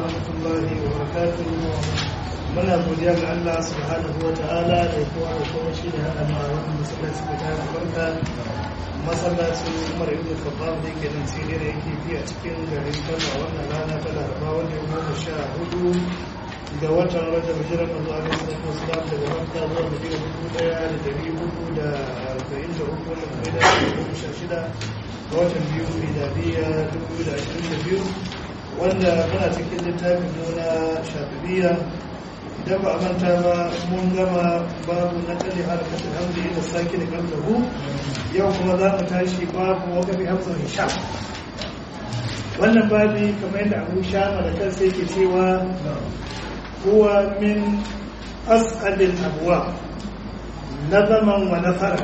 ورحمة الله وبركاته muna godiya ga Allah subhanahu wa ta'ala da kowa da kowa shi da haɗa ma wannan masallaci da ta barka masallacin Umar ibn Khattab da yake nan sai da yake bi a cikin garin Kano wannan rana ta Laraba wanda ya goma sha hudu ga watan Rajab hijirar manzo Allah sallallahu alaihi wasallam daga Makka zuwa Madina dubu ɗaya da dari hudu da arba'in da uku wanda kuma da goma sha shida ga watan biyu miladiya dubu da ashirin da biyu wanda muna cikin littafin nuna shafibiya idan ba a manta ba mun gama babu na kalli harkatun hamdi da sake da kallahu yau kuma za mu tashi babu wakafi hamsin hisham wannan babi kamar yadda abu shama da kansa yake cewa huwa min as'adil abuwa na zaman wa nasara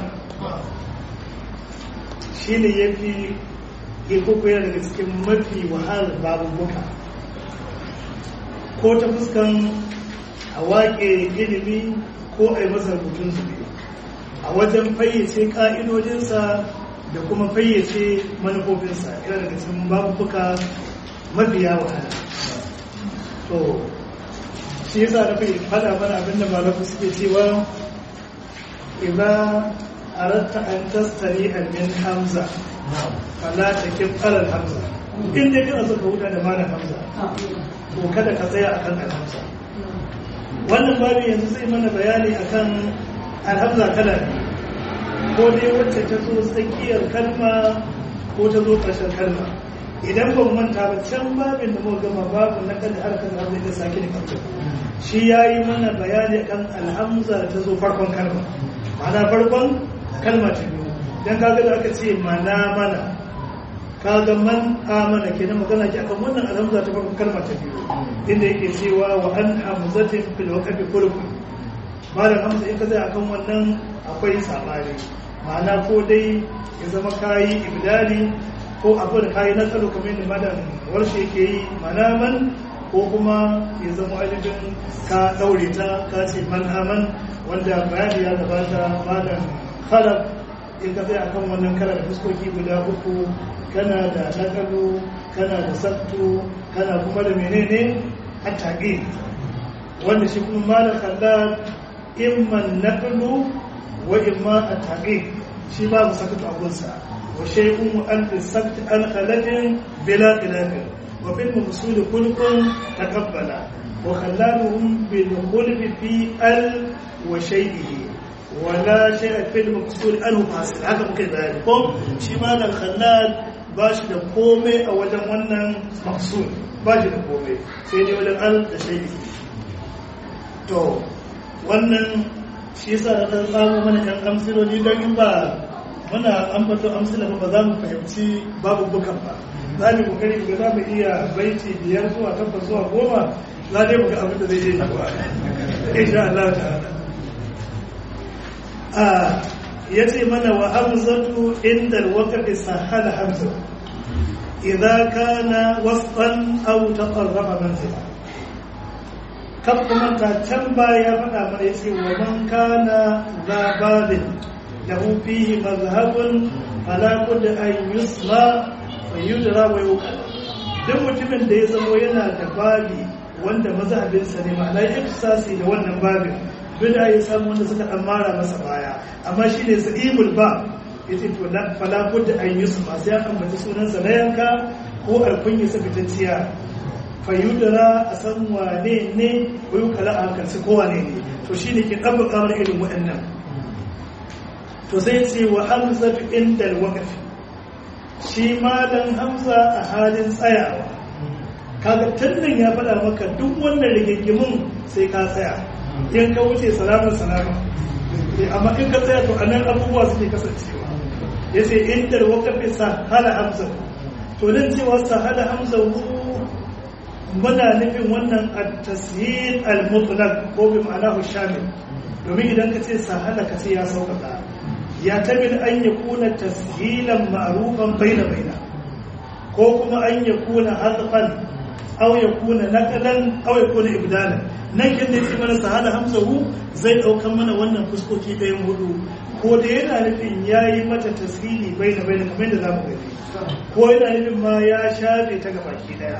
shi ne ya fi ikuku yana daga cikin mafi wahalar babubuka ko ta fuskan a waƙe ilimi ko a yi masa rubutun zube a wajen fayyace ƙa'idodinsa da kuma fayyace manufofinsa yana daga cikin babubuka mafiya wahala to shi yasa na fi faɗa mana abinda malafu suke cewa idan aratta an tastari min hamza fala ta kin alal hamza in dai kana so ka huta da malam hamza to kada ka tsaya akan al hamza wannan babu yanzu zai mana bayani akan al hamza kala ne ko dai wacce ta zo tsakiyar kalma ko ta zo ƙarshen kalma idan ban manta ba can babin da muka gama babu na kan harkar hamza da sake da kamta shi yayi mana bayani akan alhamza da ta zo farkon kalma ma'ana farkon kalma ta biyu dan kaga da aka ce mana mana kaga man amana kenan magana ki akan wannan alhamza ta farko kalma ta biyu inda yake cewa wa an hamzatin fil waqfi kullu malam hamza in ka tsaya akan wannan akwai sabani ma'ana ko dai ya zama kayi ibdali ko abu da kayi na tsaro kamar yadda malam warshe yake yi mana man ko kuma ya zama ainihin ka daure ta ka ce man aman wanda bayani ya gabata malam khalaf in ka tsaya akan wannan kana da fuskoki guda uku kana da nakalu kana da sattu kana kuma da menene attaqi wanda shi kuma malam kallal imma nakalu wa imma attaqi shi babu sakatu a gunsa wa shay'un an sakt an khalajin bila khilafin wa fil mawsul kulkun taqabbala wa khallaluhum bil khulf fi al wa shay'ihi wala shay fil maqsud anhu fasil haka muke bayani ko shi ma dan khallal ba shi da komai a wajen wannan maqsud ba shi da komai sai dai wajen al da shay to wannan shi yasa da dan tsamo mana kan amsiloli dan in ba muna ambato amsila ba za mu fahimci babu bukan ba za mu kokari ga za mu iya baiti biyar zuwa takwas zuwa goma za dai mu ga abin da zai yi ba insha Allah ta'ala ya ce mana wa hamzatu inda alwakafi sahala hamza idza kana wasfan aw taqarraba manzila kan kuma ta can baya faɗa mana yace wa man kana za babin lahu fihi mazhabun fala bud an yusma wa yudra wa yuqal duk mutumin da ya zama yana da babi wanda mazhabinsa ne ma'ana ifsasi da wannan babin bida ya samu wanda suka dan mara masa baya amma shi ne sa'ibul ba yace to la fala budda an yusu ma sai an ambaci sunansa na yanka ko alkunya sa fitacciya fayudara a san wane ne ko yi kala a kan ko wane ne to shine ke dabba kamar irin waɗannan to sai ce wa hamza inda alwaqf shi malam hamza a halin tsayawa kaga tannan ya faɗa maka duk wannan rigingimin sai ka tsaya in ka wuce salamun salamun amma in ka tsaya to anan abubuwa suke kasancewa ya ce inda wakafi sahala hamza to nan cewa sahala hamza muna nufin wannan at-tasyil al-mutlaq ko bi ma'anahu shamil domin idan ka ce sahala ka ce ya sauƙaƙa ya tabil an yakuna tashilan ma'rufan baina baina ko kuma an yakuna hadfan aw yakuna naqlan aw yakuna ibdalan nan kin da yake mana sahala hamzahu zai daukan mana wannan fuskoki ɗayan hudu ko da yana nufin yayi mata tasiri baina baina kamar da zamu gani ko yana nufin ma ya shafe ta gabaki daya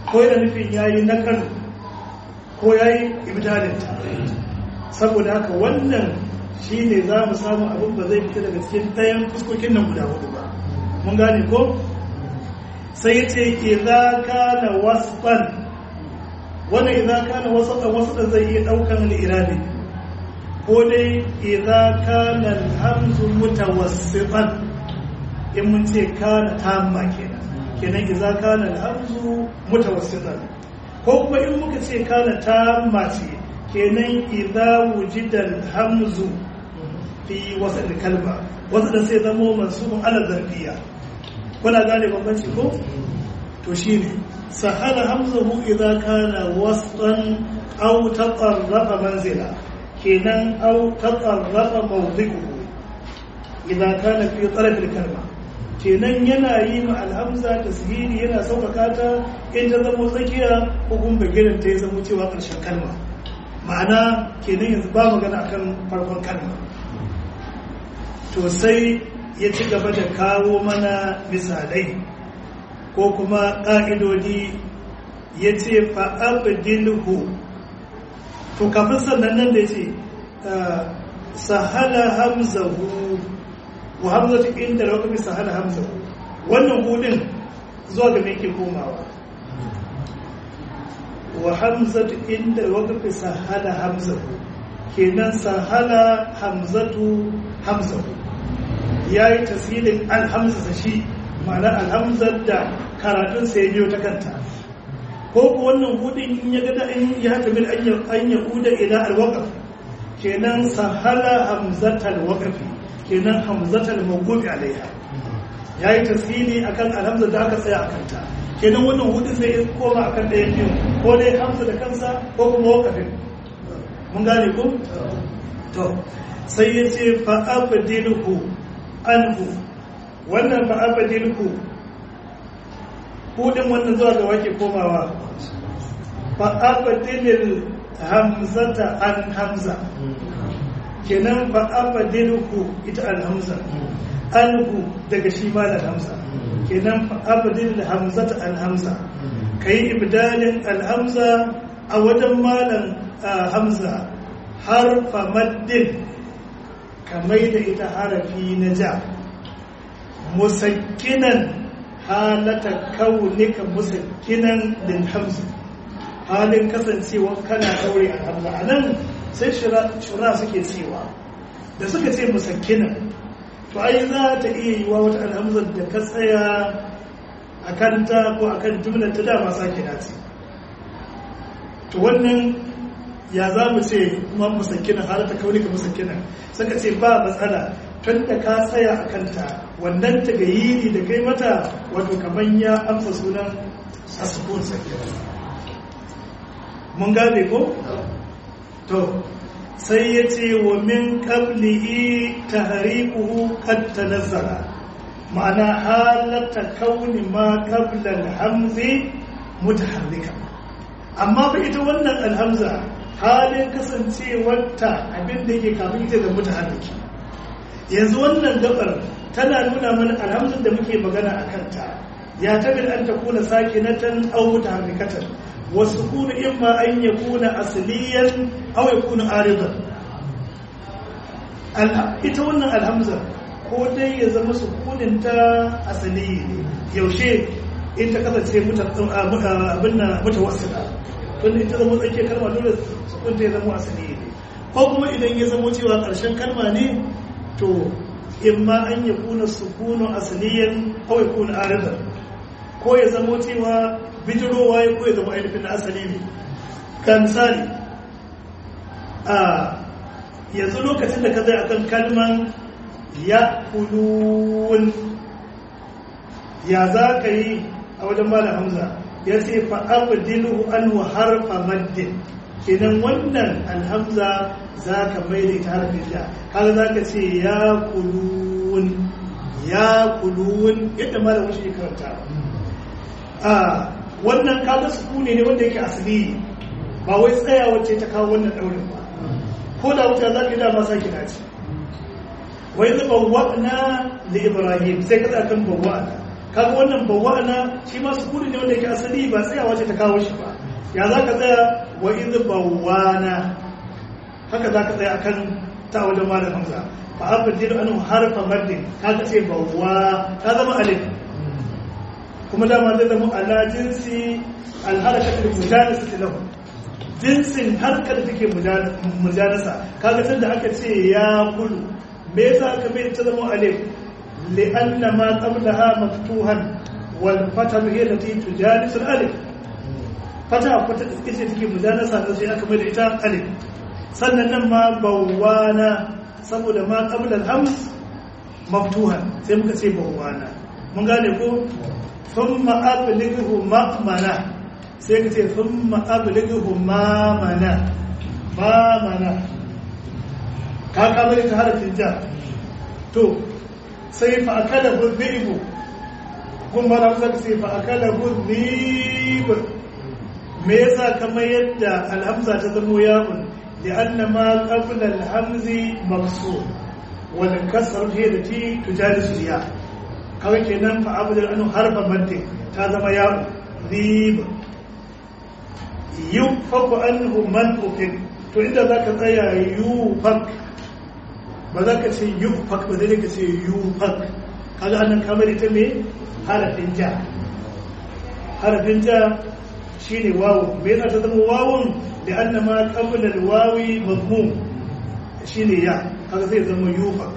ko yana nufin yayi nakal ko yayi ibdalinta saboda haka wannan shine za mu samu abin ba zai fita daga cikin ɗayan fuskokin nan guda hudu ba mun gane ko sai ya ce idza kana wasfan wannan idza kana wasfan wasfan zai iya daukan al-irabi ko dai idza kana al-hamzu mutawassitan in mun ce kana tamma kenan kenan idza kana al-hamzu mutawassitan ko kuma in muka ce kana tamma ce kenan idza wujida al-hamzu fi wasal kalma wasal sai zamo mansubun ala zarfiya kuna gane bambanci ko to shine sahala hamzahu idza kana wastan aw taqarraba manzila kenan aw taqarraba mawdi'uhu idza kana fi taraf al-kalma kenan yana yi ma alhamza tasghiri yana sauƙaƙa ta in ta zama tsakiya ko kuma bagiran ta ya zama cewa ƙarshen kalma ma'ana kenan yanzu ba magana akan farkon kalma to sai ya ci gaba da kawo mana misalai ko kuma ƙa'idodi ya ce fa'abdilhu to kafin sannan nan da ya ce sahala hamzahu wa hamzatu inda da wakafin sahala hamzahu wannan hudun zuwa ga mai ke komawa wa hamzatu inda waqfi sahala hamzatu kenan sahala hamzatu hamzatu yayi tasilin alhamza shi ma'ana alhamzar da karatun sai biyo ta kanta ko ko wannan hudin in ya gada in ya haka bil an ya uda ila alwaqf kenan sahala hamzatal waqfi kenan hamzatal mawqufi alaiha yayi tasili akan alhamzar da aka tsaya akan ta kenan wannan hudu sai ya koma akan ɗayan biyu ko dai hamza da kansa ko kuma wakafin mun gane ku? to sai ya ce fa'abadilhu anhu wannan fa'abadilhu hudun wannan zuwa ga wake komawa fa'abadilil hamzata an hamza kenan fa'abadilhu ita alhamza anhu daga shi ma da hamza kenan abdin hamzata alhamza kai ibdalin alhamza a wajen malam hamza harfa maddin kamai da ita harafi na ja musakkinan halata kaunika musakkinan lil hamza halin kasancewa kana daure alhamza a nan sai shura suke cewa da suka ce musakkinan to ai za ta iya yi wa wata alhamzar da ka tsaya a kanta ko a kan jumlar ta dama sake dace to wannan ya za mu ce kuma musakinan har ta kaunika musakinan suka ce ba matsala tun da ka tsaya a kanta wannan ta gayiri da kai mata wato kamar ya amsa sunan asukun sakinan mun gane ko? to sai ya ce wa min qablihi tahriquhu qad tanazzala ma'ana halata kauni ma qabla al-hamzi mutaharrika amma fa ita wannan alhamza halin kasancewarta abin da yake kafin ita da mutaharriki yanzu wannan gabar tana nuna mana alhamzun da muke magana a kanta ya tabi an ta kuna sakinatan aw mutaharrikatan wasu kuna imma an yakuna asliyan aw yakuna aridan ita wannan alhamza ko dai ya zama sukunin ta asali ne yaushe in ta kasance abin na mutawassila tun ita zama tsakiyar kalma dole sukun ta ya zama asali ne ko kuma idan ya zama cewa ƙarshen kalma ne to in ma an ya kuna sukunu asaliyan ko ya kuna aridar ko ya zama cewa bijirowa ya ko ya zama ainihin na asali ne kan misali a yanzu lokacin da ka zai akan kalman ya kulun ya za ka yi a wajen malam hamza ya ce fa'abdilu an harfa maddin kenan wannan alhamza za ka mai da ita harfin da kaga za ka ce ya kulun ya kulun yadda malam shi karanta a wannan kaga sukuni ne wanda yake asali ba wai tsaya wacce ta kawo wannan daurin ba ko da wuta za ka dama sake dace wai zai bawwa'na da ibrahim sai ka kan bawwa'na kaga wannan bawwa'ana shi ma sukuni ne wanda yake asali ba tsayawa ce ta kawo shi ba ya za ka tsaya wa idh bawwana haka za ka tsaya akan ta wajen malam hamza fa abdil anhu harfa maddin kaga ce bawwa ta zama alif kuma dama zai zama ala jinsi alharakatul mujanasati lahu jinsin harkar da take mujanasa kaga tunda aka ce ya kulu me yasa aka mai ta zama alif li'anna ma qablaha maftuhan wal fatahu hiya allati tujalisu al alif fata fata da ce take mujanasa da sai aka mai da ita alif sannan nan ma bawwana saboda ma qabla al hams maftuhan sai muka ce bawwana mun gane ko thumma ablighu ma'mana sai ka ce thumma ablighu ma'mana ma'mana ka kamar ta harafin ja to sai fa akala hudhibu kuma da kusa sai fa akala hudhib me yasa kamar yadda alhamza ta zamo yawon da anna ma qabla alhamzi maksur wal kasr hiya lati tujalisu ya kawai kenan fa abdul anu harfa madde ta zama yawon dhib yufaku anhu man ufik to inda zaka tsaya yufak ba za ka ce yufak ba zai ka ce yufak kaga annan kamar ita ne harafin ja harafin ja shine wawu me yasa ta zama wawun da anna ma qabla alwawi madmum shine ya kaga zai zama yufak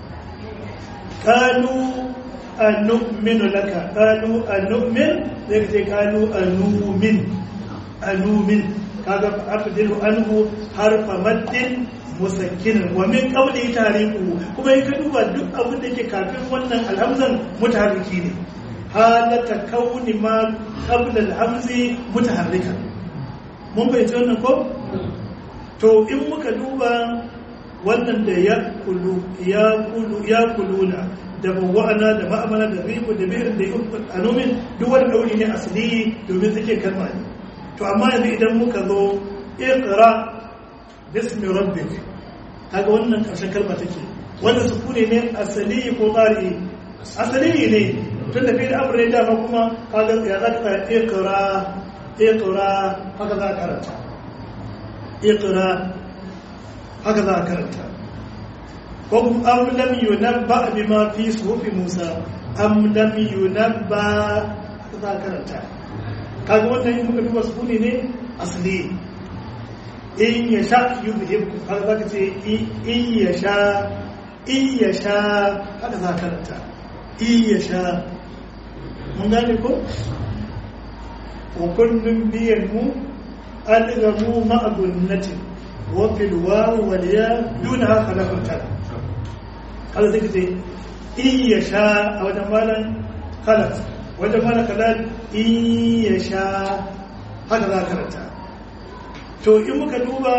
qalu anu'minu laka qalu anu'min zai ce qalu anumin anumin kaga afdilu anhu harfa maddin musakkinin wa min qawli tariqu kuma in ka duba duk abin da yake kafin wannan alhamzan mutaharriki ne halata kauni ma qabla alhamzi mutaharrika mun bayyana wannan ko to in muka duba wannan da ya kulu ya kulu ya kuluna da bawa'ana da ma'amala da ribu da bi'ir da anumin duk wani dauri ne asali domin suke kalma ne to amma yanzu idan muka zo iqra bismi rabbik kaga wannan karshen kalma take wannan sukuni ne asali ko qari asali ne tun da fi'il amr ne dama kuma kaga ya za ka iqra iqra haka za ka karanta iqra haka za ka karanta ko kuma am lam yunabba bima fi suhufi musa am lam yunabba haka za ka karanta kaga wannan in muka duba sukuni ne asali in ya sha yuzhibku har zaka ce in ya sha in ya sha haka za karanta in ya sha mun gane ko wa kullum biyan mu adgamu ma'a gunnati wa fil waw wal ya duna khalaqun ta kaza zaka ce in ya sha a wajen malan khalaq wajen malan khalaq in ya sha haka za karanta to in muka duba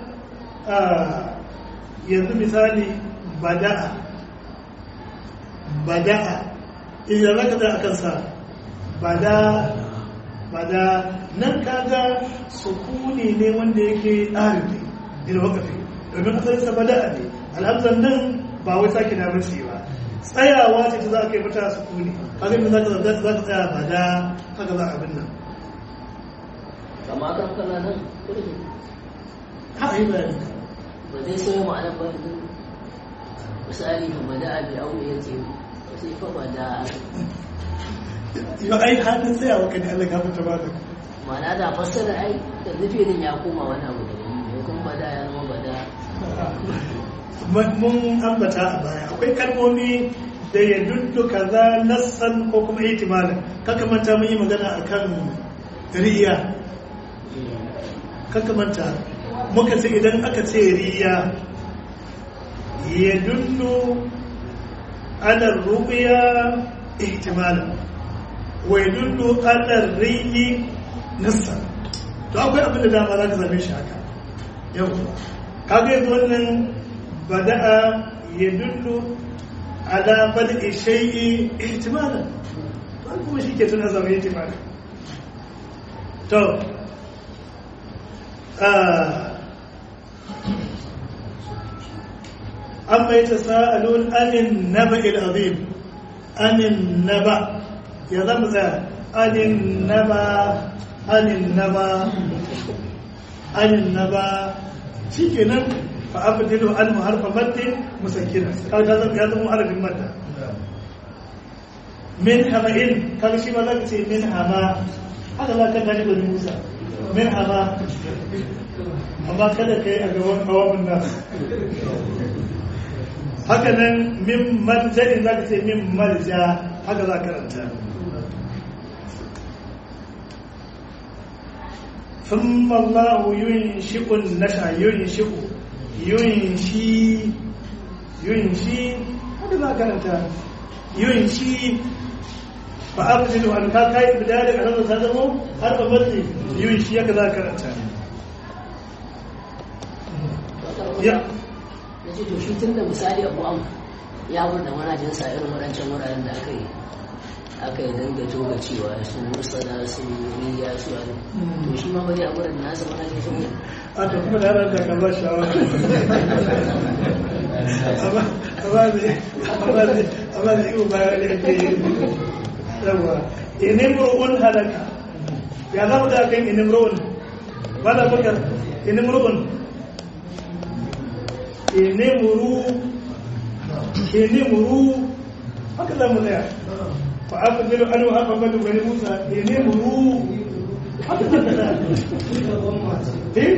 yanzu misali bada'a bada'a idan zaka da akan sa bada bada nan kaga sukuni ne wanda yake arifi ila wakafi domin asalin sa bada'a ne alhamzan nan ba wai sake na mace ba tsayawa ce ta za ka yi mata sukuni kaga in zaka za ka tsaya bada haka za a abin nan kama kan kana nan haka yi bayani ba zai so ma'anar ba yanzu misali ba ba da abi aure ya ce sai fa ba da yau ai hannun tsayawa kan Allah ka fita ba da ma'ana da fassara ai da nufi din ya koma wani abu da ne kuma ba da ya zama ba da mun ambata a baya akwai kalmomi da ya duddu kaza nassan ko kuma ihtimalin kaka manta mun yi magana akan riya kaka manta muka ce idan aka ce riya ya duddu ala ruqya ihtimalin wa ya duddu ala riyi nassan to akwai abin da dama za ka zame shi haka yau kaga yanzu wannan bada'a ya dullu ala bada'i shay'i ihtimalan ba kuma shi ke tuna zama ihtimalan to amma ya tasa'alun anin naba azim anin naba ya zama tsaya anin naba anin naba anin naba shi kenan fa abdilu an harfa maddin musakkina kaga zan ya zama harafin madda min hama'in kaga shi ma za ka ce min hama haka za ka gani da musa min hama amma kada ka yi a gaban kawamin nan haka nan min marja'in za ka ce min marja haka za ka karanta ثم الله ينشئ النشأ ينشئ ينشي ينشي هذا كانت ينشي فأبدل أن كاي بداية أنا تزمو هذا بدل ينشي كذا كانت يا na ce to shi tun da misali abu am ya wurda manajinsa irin waɗancan wuraren da aka yi aka yi danga toga cewa su mursala su riya su wani to shi ma ba zai abu da nasa manajin sun yi a to kuma da yaran da ka ba shawara amma amma ne amma ne amma ne iyo bayan da ake yi yawa inimru'un halaka ya zama da kan inimru'un ba da bakar inimru'un inimru inimru haka za mu tsaya fa aka zilo an wa aka bada bari musa inimru haka za ka tsaya eh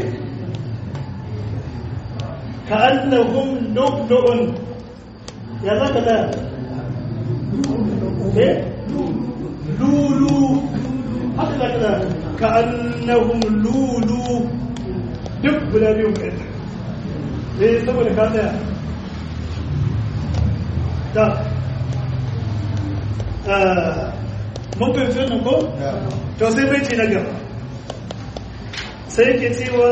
ka annahum lu'lu'un ya za ka tsaya eh lulu haka za ka tsaya ka annahum lulu duk guda biyu kai eh saboda ka tsaya da mun fahimci wannan ko? to sai bai ce na gaba sai yake cewa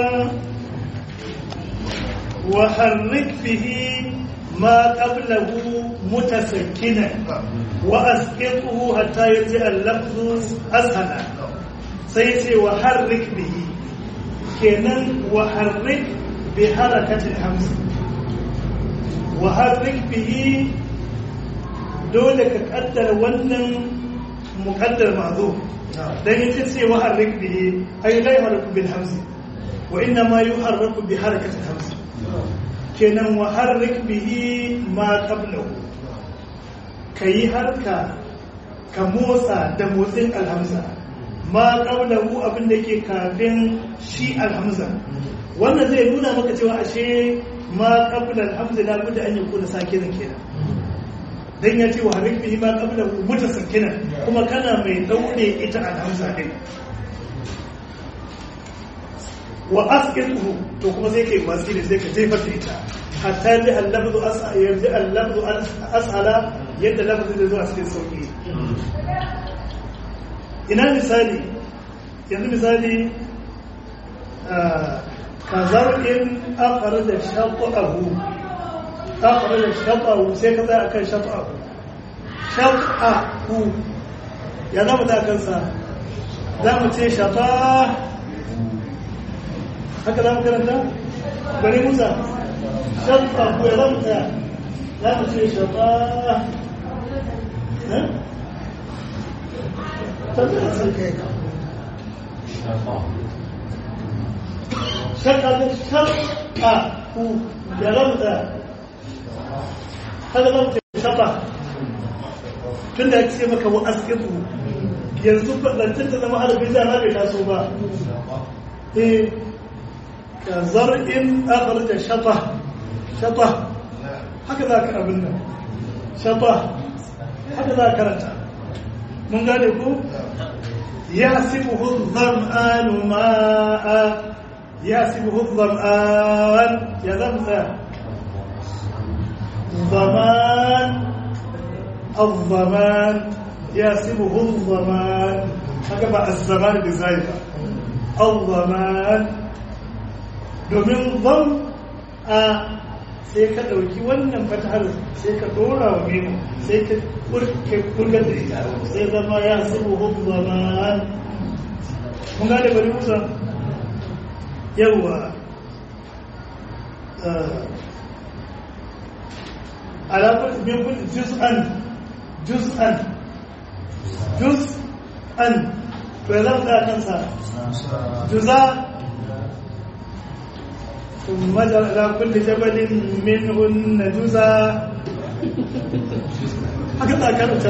wa harrik bihi ma qablahu mutasakkinan wa asqituhu hatta yaji al-lafzu ashana sai ce wa harrik bihi kenan wa harrik bi harakatil hamz wa harrik bihi dole ka kaddara wannan muqaddar ma'zuf dan yace ce wa harrik bihi ay la yuharraku bil hamz wa inna ma yuharraku bi harakatil hamz kenan wa harrik bihi ma qablahu kayi harka ka motsa da motsin alhamza ma qablahu abin da ke kafin shi alhamza wannan zai nuna maka cewa ashe ma qabla alhamza la budda an yakuna sakinan kenan dan ya ce wa harrik bihi ma qablahu mutasakkina kuma kana mai daure ita alhamza din wa asqituhu to kuma sai kai watsi da sai ka jefar da ita hatta ji al-lafzu as'a yanzu al-lafzu as'ala yadda lafzu zai zo a cikin sauki ina misali yanzu misali ka zar'in akhraja shaqahu akhraja shaqahu sai ka tsaya akan shaqahu shaqahu ya zama ta kansa za mu ce shaqa haka za mu karanta bari musa shafa ko ya zama tsaya za mu ce shafa shaka da shaka ku ya zama tsaya haka za mu ce shafa tun da ya ce maka wa askitu yanzu zancen ta zama harafin da na bai taso ba eh كزرع أخرج شطه شطه هكذا كأبنا شطه هكذا كرتا من قال يقول يحسبه الظمآن ماء يحسبه الظمآن يا ذمثة ضمان الضمان يحسبه الضمان هكذا الزمان بزايدة الضمان domin zan a sai ka ɗauki wannan fatahar sai ka ɗora wa memu sai ka kurgar da ita sai zama ya sabu hudu zama kun gane bari musa yawwa alaƙar min kun juz'an juz'an juz an to ya zama da kansa juza ثم جعل على كل جبل منهن جزا هكذا كانت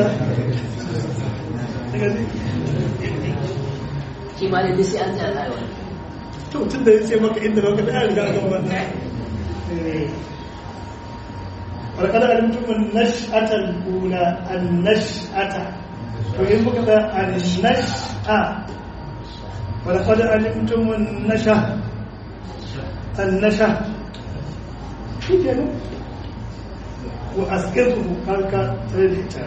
shi ma da sai an tsaya rayuwa to tun da ya ce maka inda baka da riga ga wannan ولقد علمتم النشأة الأولى النشأة وإن بكت النشأة ولقد علمتم النشأة النشأة في كده وأسقطه كالك تريد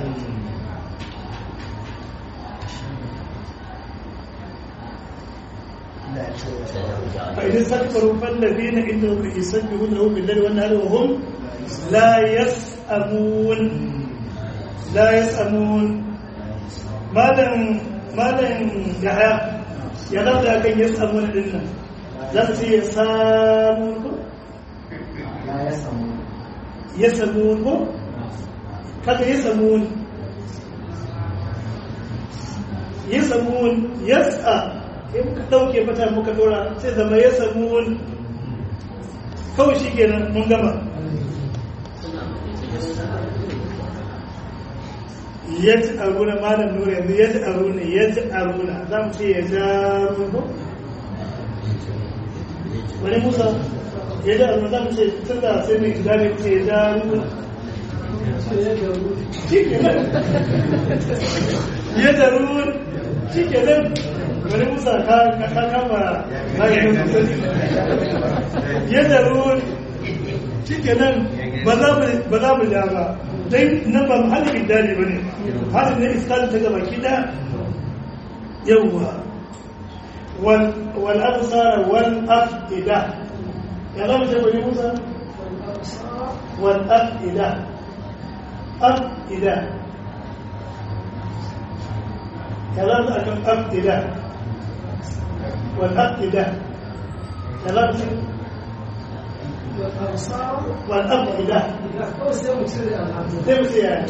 فإن استكبروا فالذين عند ربهم يسبحون له بالليل والنهار وهم لا يسأمون لا يسأمون ماذا ماذا يحيى ya za da kan ya samu na dinnan za su ce ya samu ko? ya samu ko? kaga ya samu ya samu ya sa ya muka ɗauke fata muka dora sai zama ya samu kawai shi kenan mun gama yadda aruna malam nura yanzu yadda aruna yadda aruna za mu ce ya jaru ko wani musa yadda aruna za mu ce tun da sai mai gida ne ce ya jaru ya jaru shi ke nan wani musa ka kama bayan ya jaru shi ke nan ba za mu ja ba dai nan ba muhallin idani ba ne halin ne iskalin ta gaba kida yawwa wal absara wal afida ya zama ce bari musa wal afida afida ya zama akan afida wal afida ya zama ce والأفئدة تمشي يعني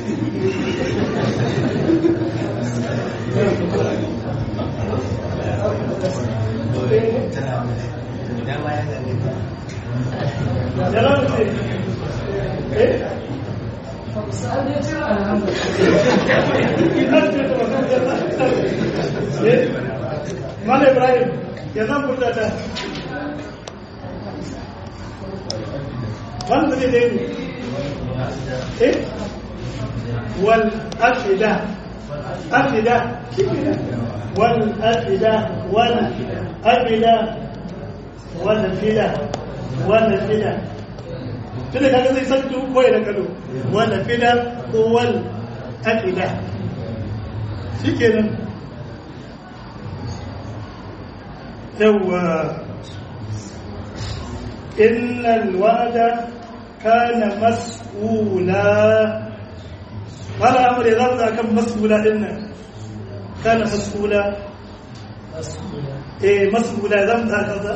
Mana Ibrahim, ya zan furta wanda zai dai eh wal afida afida wal afida wal afida wal afida wal afida tunda kaga zai san duk koyi da kado wal afida ko wal afida shikenan yawwa إن الوعد كان مسؤولا قال أمر إذا كان مسؤولا إن كان مسؤولا إيه مسؤولا إذا كذا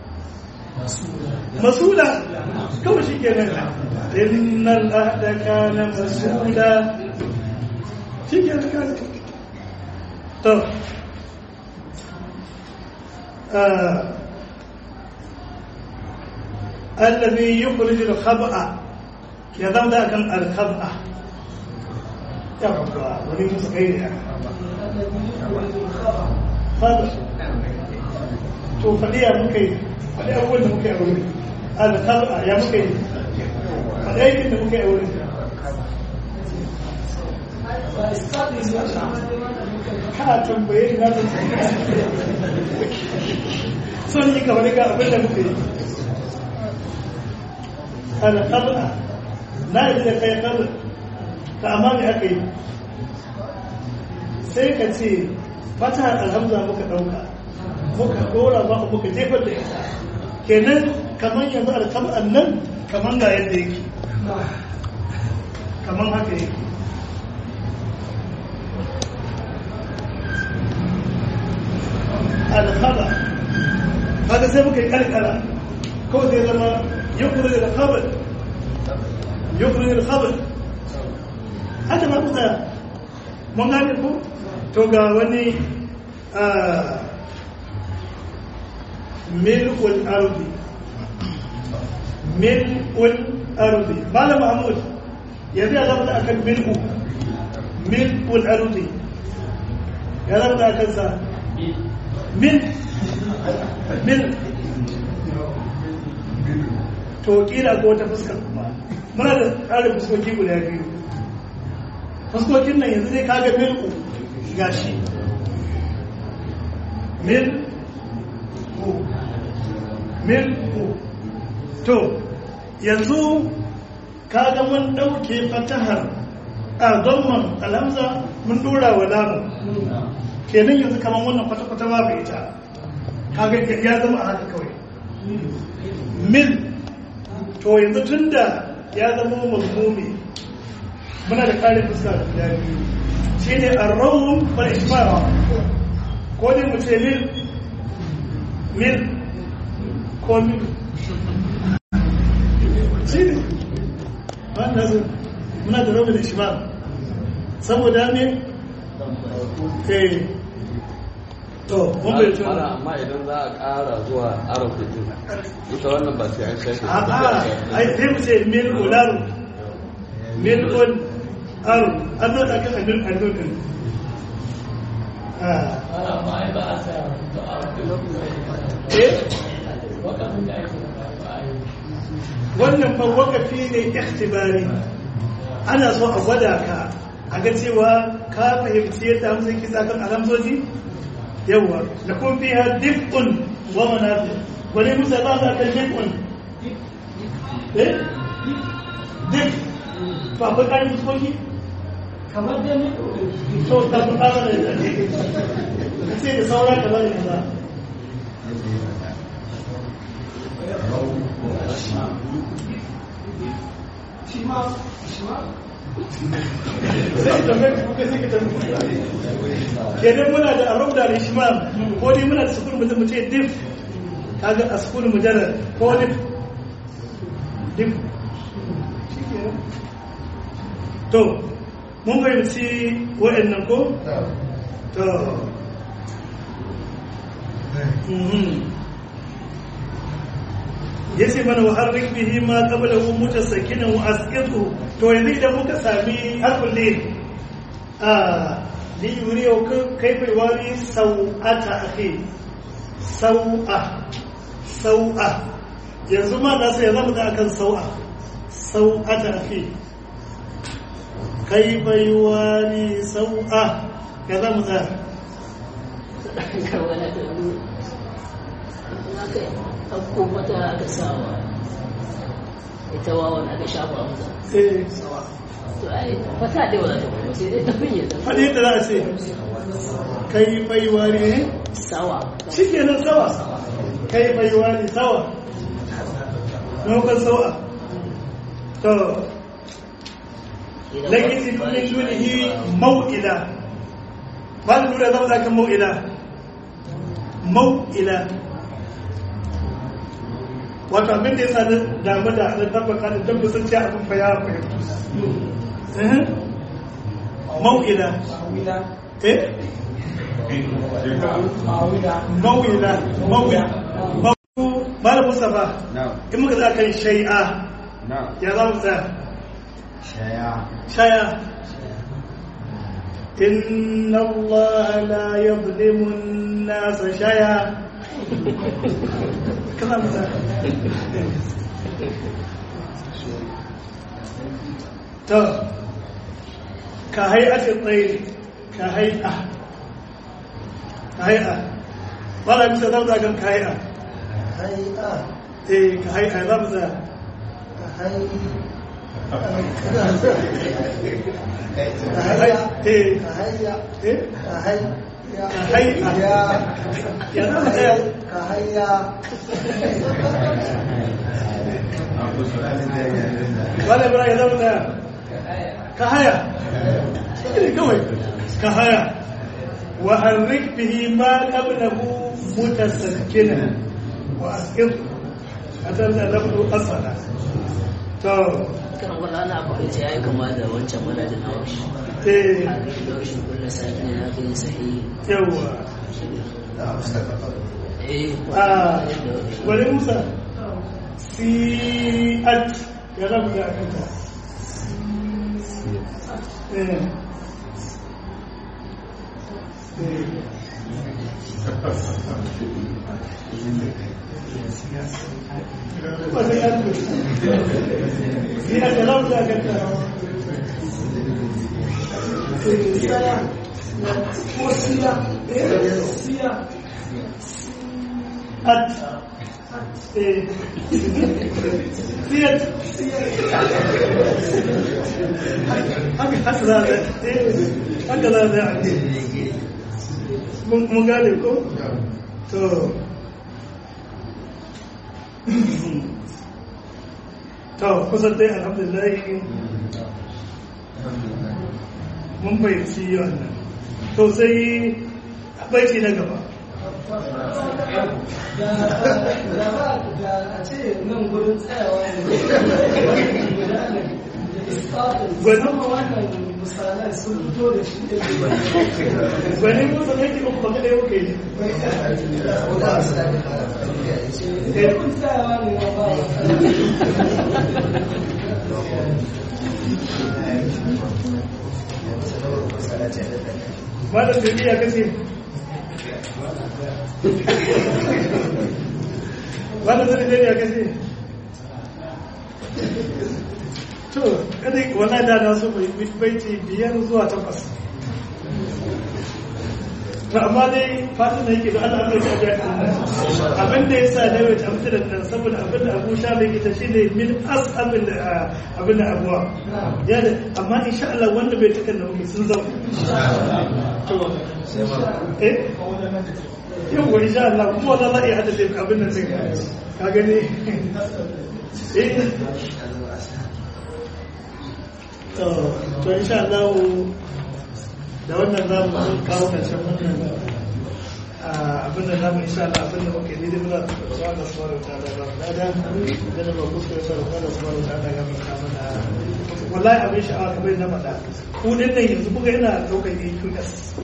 مسؤولا كم شيء كان إن العهد كان مسؤولا شيء كان طب آه الذي يخرج الخبأ يضم ذاك الخبأ يا رب ولي مسكين خبأ to faɗi ya muka yi faɗi abubuwan da muka yi a wuri alkhaba ya muka yi faɗi aikin da muka yi a wuri ka tambaye na da son yi kamar ga abin da muka yi alƙab'a na yi da kai ƙab'a ta amma me aka yi sai ka ce fata alhamza muka ɗauka muka ɗora ba muka jefar da ita kenan kamar yanzu alƙab'an nan kamar ga yadda yake kamar haka yake alƙab'a haka sai muka yi ƙarƙara kawai zai zama يخرج الخبر يخرج الخبر هذا ما قلت mun gane ku to ga wani mil'ul ardi mil'ul ardi malam mahmud yanzu ya zama da akan mil'u mil'ul ardi ya zama da akan sa mil mil to kila ko wata fuskar kuma muna da tsarin fuskoki guda biyu fuskokin nan yanzu zai kaga mil'u gashi mil ku mil ku to yanzu kaga mun ɗauke fatahar a zamman alhamza mun dora wa lamu kenan yanzu kamar wannan kwata-kwata ba bai ita kaga ya zama a haka kawai mil to yanzu tun da ya zama mazmumi muna da kare fuska da biyu shi ne arrahun wal ishmara ko ne mu ce mil mil ko mil shi ne wanda su muna da rabin ishmara saboda ne eh to mun bai to amma idan za a ƙara zuwa arafa din ita wannan ba sai an shafe a a ai sai mu ce mil ularu mil ul aru an zo da kan mil allo din eh wannan fa wakafi ne ikhtibari ana so a gwada ka a ga cewa ka fahimci yadda hamsa yake tsakan alamzoji yawa da kun fi ha dif'un wa manafi wani musa ba za ka dif'un eh dif to akwai ƙarin fuskoki kamar da ne to ka fi ƙara da yadda ka ce da saura ka bari kaza shi ma shi ma sai ka tambaye ku kai sai ka tambaye kenan muna da arab da al-ishmal ko dai muna da sukun mutum ce dif kaga a sukun mujarrad ko dif dif shikenan to mun fahimci wa'annan ko to mhm yace mana wa harrik bihi ma qablahu mutasakinan wa asqitu to yanzu idan muka sami harfin lil a li yuriyo kaifa wari sau'ata akhi sau'a sau'a yanzu ma na sai ya zama da akan sau'a sau'ata akhi kaifa wari sau'a ya zama da kamar da aka ɗauko mata aka sawa ita wawan aka shafa mata eh to ai fata dai wala ta kuma sai dai ta kunya ta faɗi yadda za a ce kaifa wari ne sawa shi kenan sawa kai bai wani sawa nufin sawa to lakin min dunihi mau'ila ba da nuna zama zakan mau'ila mau'ila wato abin da ya sa na damu da na tabbaka da dabba sun ce abin fa ya fahimtu Eh? mau'ila mawila eh mawila mawila mawila mawila mustafa na'am in muka za kan shai'a na'am ya za mu tsaya shaya shaya inna Allah la yadhlimu an-nas shaya kaza mu tsaya to ka hay'ati tsayi ka hay'a ka hay'a wala bisa zama kan ka hay'a hai'a eh ka hay'a za mu tsaya hai ka hay'a eh kahayya eh kahayya Kahayya. ya za mu tsaya kahayya wala bara ya zama tsaya ka haya shi ne kawai ka haya wa harrik bihi ma qablahu mutasakkina wa asqit atar da lafdu asala to kan wala na ba ce yayi kama da wancan manajin hawa shi eh laushin kulla sakin na kai sahi yawa eh a wani musa si'at ya rabu da akanta eh ba sai an tuba si'at ya rabu da akanta ko siya eh siya at eh si'at haka haka za a eh haka za a ake mun gane ko to to kusan dai alhamdulillah mun fahimci wannan to sai baiti na gaba da ba da a ce nan gurin tsayawa ne Gwanin- sama wannan misalan sun fito da shi da gwani musa ne ke uku baka da yau ke ne kun tsayawa ne na ba malam da biya kace malam da biya kace to kada wannan da na so bai baiti biyar zuwa takwas to amma dai fatan da yake da Allah bai ta ga abin da yasa da wai tamsi da nan saboda abin da Abu Sha bai kita shine min as abin da abin da abuwa ya da amma insha Allah wanda bai taka da muke sun zama to eh yau wani sha Allah kuma wannan za a iya hada da abin da take ka gani eh to to insha Allah da wannan za mu kawo karshen wannan abin da za mu insha Allah abin da muke daidai muna da tsoron da suwar ta da ba da da da da ba kuskure sa da da suwar ta da ga mu kama da wallahi abin sha'awa kamar na faɗa ku din nan yanzu kuga ina ɗaukar EQS